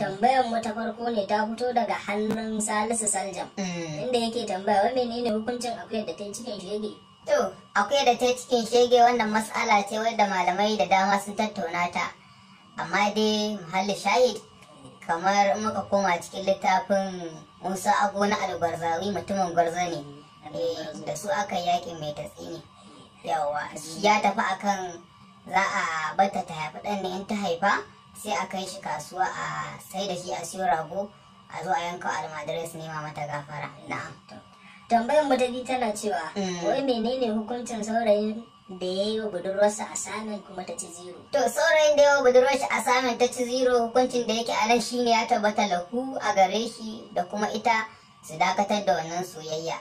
tambayar mu ta farko ne ta fito daga hannun Salisu Saljam inda yake tambaya wai menene hukuncin akuyar da ta yi cikin shege To, akwai da ta cikin shege wannan matsala ce wadda malamai da dama sun tattauna ta. Amma dai muhalli shahid kamar in muka koma cikin littafin Musa Ago na Algwarzawi mutumin gwarza ne. Eh, da su aka yaƙi mai tatsi ne. Yawa, shi ya tafi akan za a bata ta haifi ɗan ne in ta haifa sai a kai shi kasuwa a sai da shi a siyo rago a zo a yanka almadarai su nema mata gafara. Na'am. tambayar mu ta biyu tana cewa Mm. wai menene hukuncin saurayin da ya yi wa budurwarsa a samin kuma ta ci zero To saurayin da yawa budurwar shi a samun ta ci zero hukuncin da yake a nan shine ya tabbata lahu a gare shi da kuma ita su dakatar da wannan soyayya.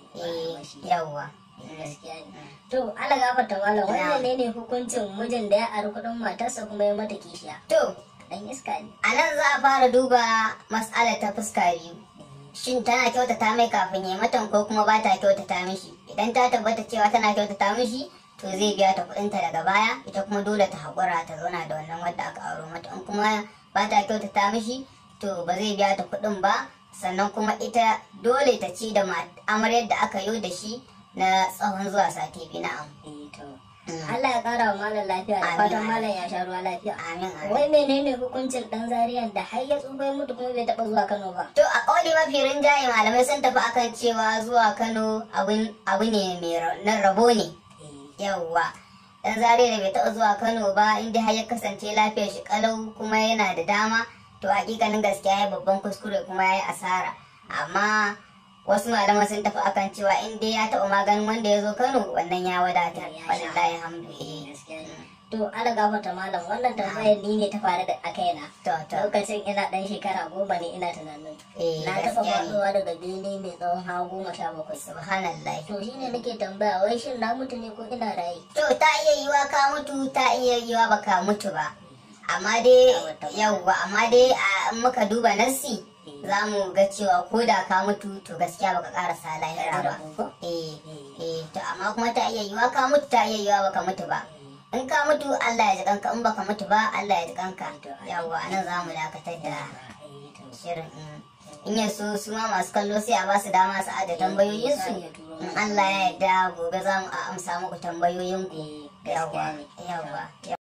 Eh yawwa. gaskiya ne to ala gafarta malam wai Na'am. menene hukuncin mijin da ya ari kuɗin matarsa kuma ya mata kishiya To dan iska ne a nan za a fara duba mas'alar ta fuska biyu. Shin tana kyautata mai kafin ya matan ko kuma ba ta kyautata mishi? Idan ta tabbata cewa tana kyautata mishi to zai biya ta kuɗinta daga baya ita kuma dole ta haƙura ta zauna da wannan wadda aka auro mata in kuma ba ta kyautata mishi to ba zai biya ta kuɗin ba sannan kuma ita dole ta ci da ma- amaryar da aka yi da shi na tsawon zuwa sati biyu na'am. eh to Mm. Allah ya kara wa malam lafiya da Amin, fatan amin. malam ya sha ruwa lafiya Amin amin. wai menene hukuncin dan zariyan da har ya tsufa ya mutu kuma bai taɓa zuwa Kano ba To a ƙauli mafi rinjaye malamai sun tafi akan cewa zuwa Kano abin- abu ne mai ra- na rabo ne. Yawwa. Dan zare da bai taɓa zuwa Kano ba inda har ya kasance lafiyar shi kalau kuma yana da dama to hakikanin gaskiya ya babban kuskure kuma ya yi asara. Amma wasu malaman sun tafi akan cewa in dai ya taɓa maganin wanda ya zo Kano wannan ya wadata. Ya sha. Wallahi hamdu. eh. gaskiya ne to ala gafarta malam wannan tambayar ni ne ta faru da a kaina To to. lokacin ina dan shekara goma ne ina tunanin Eh, na taɓa gaskiya ne. faɗowa daga bene mai tsawon hawa goma sha bakwai Subhanallah. to shine nake tambaya wai shin na mutu ne ko ina raye To ta iya yiwa ka mutu ta iya yiwa baka mutu ba. Amma dai yauwa amma dai a in muka duba nassi za mu ga cewa ko da ka mutu to gaskiya baka karasa lahira ba. Eh eh to amma kuma ta iya yiwa ka mutu ta iya yiwa baka mutu ba. In ka mutu Allah ya ji kanka in baka mutu ba Allah ya ji kanka. Yauwa anan za mu dakatar da shirin. mm. In yaso su ma masu kallo sai a ba su dama su aje tambayoyinsu. In Allah ya yarda gobe za mu a amsa muku tambayoyinku. gaskiya Yawwa, ne yawwa.